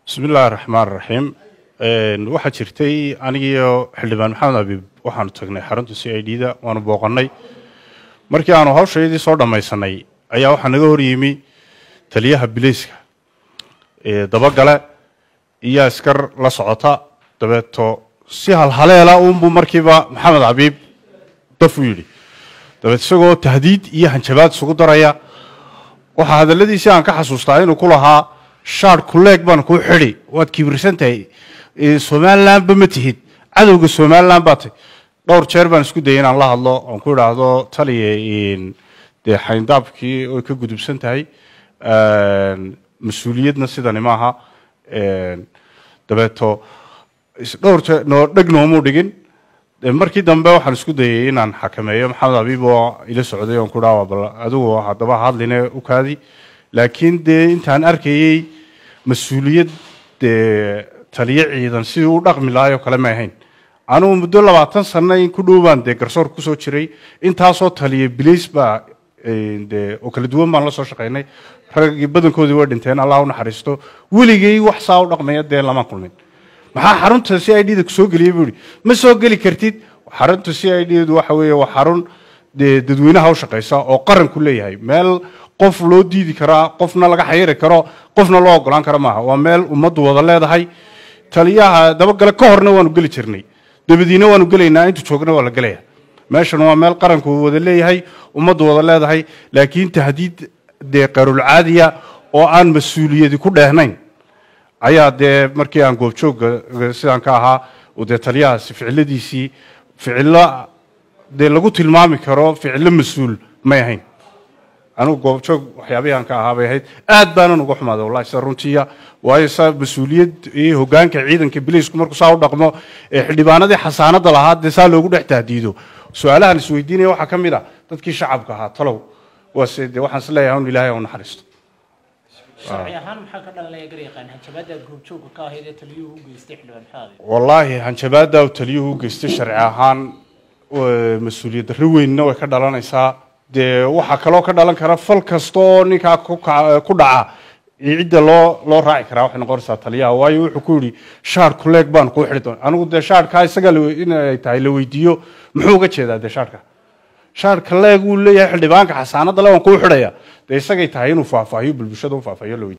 bismi illaahi raxmaan raxiim waxaa jirtay anigiiyo xildhibaan maxamed abiib waxaanu tagnay xarunta c i d da waanu booqannay markii aanu hawshayadii soo dhammaysanay ayaa waxaa naga hor yimi taliyaha bilayska dabagale iyo askar la socota dabeeto si halhaleela uunbuu markiiba maxamed abiib daf u yidhi dabeet isagoo tahdiid iyo hanjabaad isugu daraya waxaa hadalladiisii aan ka xasuustaa inuu ku lahaa shaar kuleeg baan kuu xidi waad kibirsan tahay somalilanba ma tihid cadowga somalilan baa tahy dhowr jeer baan isku dayay inaan la hadlo oon ku idhaahdo taliya dee xayndaabkii oy ka gudubsan tahay mas-uuliyadna sidani maaha dabeeto dhowr jeer noo dheg noomuu dhigin markii dambe waxaan isku dayay inaan xakameeyo maxamed abiib oo ila socday oon ku dhaha bal adigu haddaba hadline u kaadi laakiin dee intaan arkayey mas-uuliyad dee taliyo ciidan sidii u dhaqmi lahaayoo kale ma ahayn anugu muddo labaatan sanno in ku dhow baan dee garsoor kusoo jiray intaasoo taliya bilays baa dee oo kala duwan baan la soo shaqaynay raggii badankoodii way dhinteen allah u naxariisto weligay wax saa u dhaqmaya dee lama kulmin maxaa xarunta c i d da kusoo geliyay buu ihi ma soo geli kartid xarunta c i d du waxa weeye waa xarun dee dadweynaha u shaqaysa oo qaranku leeyahay meel qof loo diidi karaa qofna laga xayiri karo qofna loo ogolaan karo maaha waa meel ummaddu wada leedahay taliyaha dabagale ka horna waanu geli jirnay dabadiina waanu gelaynaa intu joogna waa la gelaya meeshan waa meel qaranku wada leeyahay ummaddu wada leedahay laakiin tahdiid dee qarulcaadiya oo aan mas-uuliyadi ku dheehnayn ayaa dee markii aan goobjoogga sidaan ka ahaa dee taliyahaasi ficiladiisii ficillo dee lagu tilmaami karo ficillo mas-uul may ahayn anigu goobjoog waxyaabihii aan ka ahaa bay ahayd aad baanan uga xumaaday wallahi sida runtiiya waayo sa mas-uuliyad iyo hoggaanka ciidanka bilaysku markuu saa u dhaqmo ee xildhibaanadii xasaanada lahaa dee saa loogu dhex tahdiido su-aalahan isweydiinaya waxaa ka mid ah dadkii shacabka ahaa talow waase dee waxaan is leeyahay un ilaahay u naxariisto sharci ahaan maxaa ka dhalanaya garyaqaan hanjabaada goobjoogga ka ahayd ee taliyuhu u geystay xildhibaan maxamed wallaahi hanjabaada uu taliyuhu u geystay sharci ahaan mas-uuliyad darro weynna way ka dhalanaysaa dee waxaa kaloo ka dhalan kara fal kasta oo ninkaa ku dhaca cidda loo loo raaci karaa waxay noqonaysaa taliyaha waayo wuxuu ku yidhi shaar kuleeg baan kuu xidhi doona anigu dee shaarkaa isaga inay tahay la weydiiyo muxuu uga jeedaa dee shaarka shaarka leeg wuu leeyahay xildhibaanka xasaanada le waan kuu xidhaya dee isagay tahay inuu faahfaahiyo bulbushada u faahfaahiyo la weydiiyo